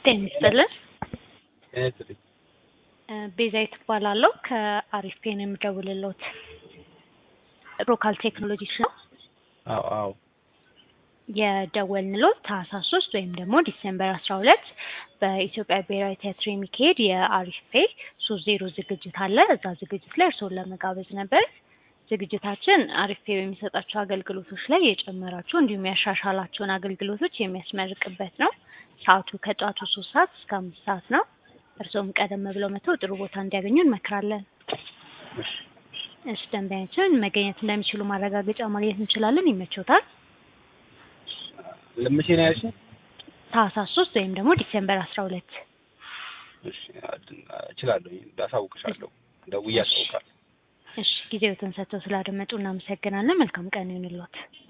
ጤና ይስጥልን። ጤና ቤዛዊት እባላለሁ ከአሪፍ ፔን የምደውልልዎት ሮካል ቴክኖሎጂስ ነው። አዎ አዎ የደወልንልዎት ታህሳስ ሶስት ወይም ደግሞ ዲሴምበር አስራ ሁለት በኢትዮጵያ ብሔራዊ ቲያትር የሚካሄድ የአሪፍ ፔ ሶስት ዜሮ ዝግጅት አለ። እዛ ዝግጅት ላይ እርስዎን ለመጋበዝ ነበር። ዝግጅታችን አሪፍ ፔ በሚሰጣቸው አገልግሎቶች ላይ የጨመራቸው እንዲሁም ያሻሻላቸውን አገልግሎቶች የሚያስመርቅበት ነው። ሰዓቱ ከጠዋቱ ሶስት ሰዓት እስከ አምስት ሰዓት ነው። እርስዎም ቀደም ብለው መጥተው ጥሩ ቦታ እንዲያገኙ እንመክራለን። እሺ ደንበኛችን መገኘት እንደሚችሉ ማረጋገጫ ማግኘት እንችላለን። ይመቾታል? ለመቼ ነው ያልሽኝ? ታህሳስ ሶስት ወይም ደግሞ ዲሴምበር አስራ ሁለት እሺ እችላለሁ፣ አሳውቅሻለሁ። ደውዬ አሳውቃለሁ። እሺ ጊዜዎትን ሰጥተው ስላደመጡ እናመሰግናለን። መልካም ቀን ይሁንልዎት።